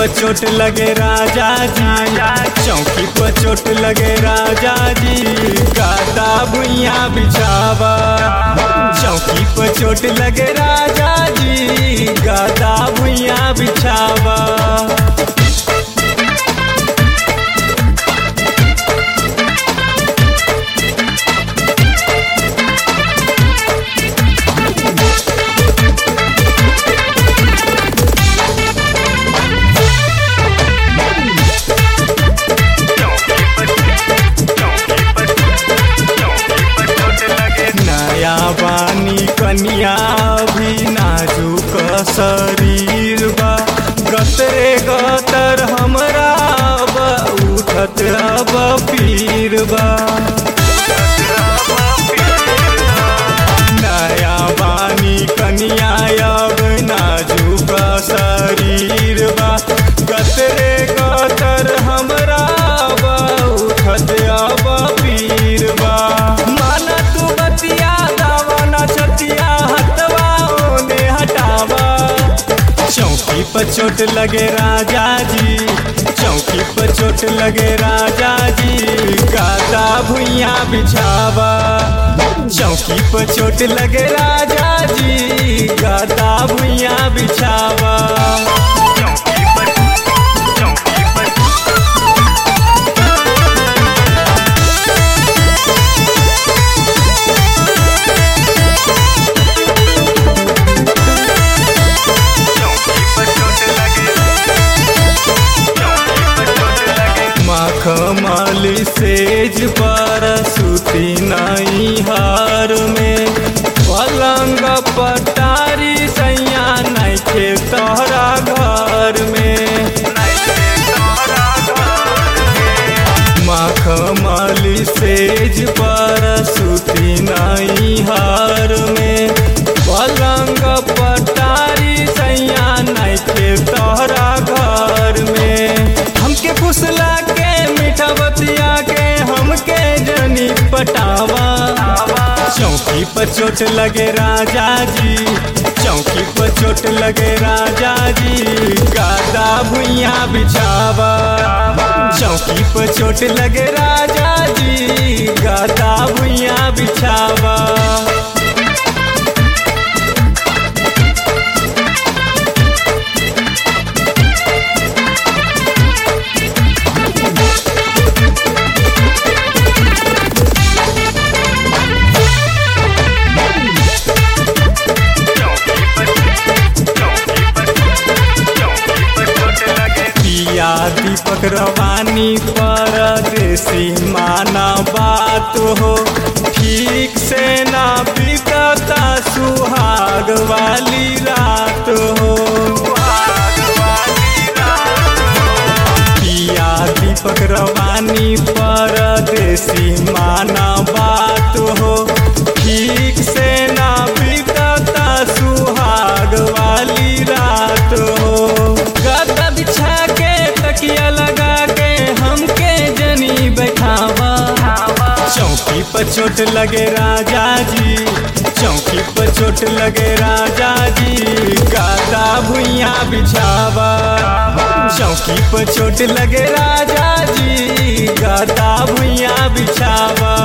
पर चोट लगे राजा जी चौकी पर चोट लगे राजा जी गादा भुइया बिछावा चौकी पर चोट लगे राजा जी गादा भुइया बिछावा नया बानी कनिया भी नाजुक शरीर बा गतरे गतर हमरा अब उठत अब पीर बा नया बानी कनिया अब नाजुक शरीर बा गतरे गतर हमरा अब उठत अब पीर बा माना तू बतिया दावा ना छतिया हटवा ओने हटावा चौकी पर चोट लगे राजा जी चौकी पर चोट लगे राजा जी गादा भुइया बिछावा चौकी पर चोट लगे राजा जी गादा भुइया बिछावा मखमली सेज पर सुती नहीं हार में पलंग पटारी सैया नहीं खे तोहरा घर में मखमली सेज पर सुती नहीं हार में पलंग पटारी सैया नहीं खे तोहरा घर में हमके फुसला के मीठा बतिया के हमके जनी पटावा चौकी पर चोट लगे राजा जी चौकी पर चोट लगे राजा जी गादा भुइया बिछावा चौकी पर चोट लगे राजा जी गादा भुइया बिछावा पिया दीपक रवानी परदेसी माना बात हो ठीक से ना बीतता सुहाग वाली रात हो पिया दीपक रवानी परदेसी माना बात हो ठीक से ना बीतता सुहाग वाली रात हो गद्दा बिछा के तकिया लगा के हमके जनी बैठावा चौकी पर चोट लगे राजा जी चौकी पर चोट लगे राजा जी गादा भुइया बिछावा चौकी पर चोट लगे राजा जी गादा भुइया बिछावा